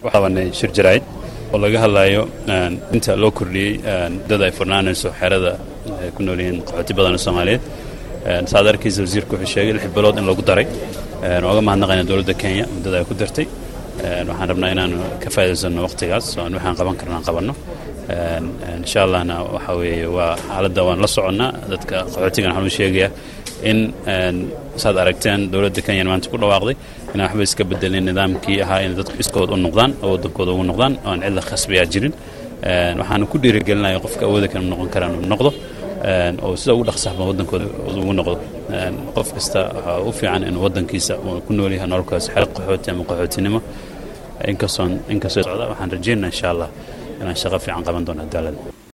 qabanay shir jaraa'id oo laga hadlayo inta loo kordhiyey dad ay furnaanayso xerada ay ku nool yihiin qaxooti badan oo soomaaliyeed saad arkaysa wasiirku wuxuu sheegay lix bilood in lagu daray ooga mahadnaqayna dowladda kenya muddada ay ku dartay waxaan rabnaa inaanu ka faa'iidaysanno waqtigaas oo aan waxaan qaban karna aan qabanno insha allahna waxa weeye waa xaaladda waan la soconnaa dadka qaxootigan waxaan u sheegayaa in saad aragteen dowladda kenya maanta ku dhawaaqday inaan waxba iska bedelin nidaamkii ahaa in dadku iskood u noqdaan oo waddankooda ugu noqdaan oo aan cidla khasbiyaa jirin waxaana ku dhiirigelinaya qofka awooda kan noqon karaan uu noqdo oo sida ugu dhaqsaxba waddankooda ugu noqdo qof kasta waxaa u fiican inuu waddankiisa uu ku nool yahay nololkaas xeer qaxooti ama qaxootinimo inkastoon inkastoo socda waxaan rajaynaa insha allah inaan shaqo fiican qaban doono cadaalada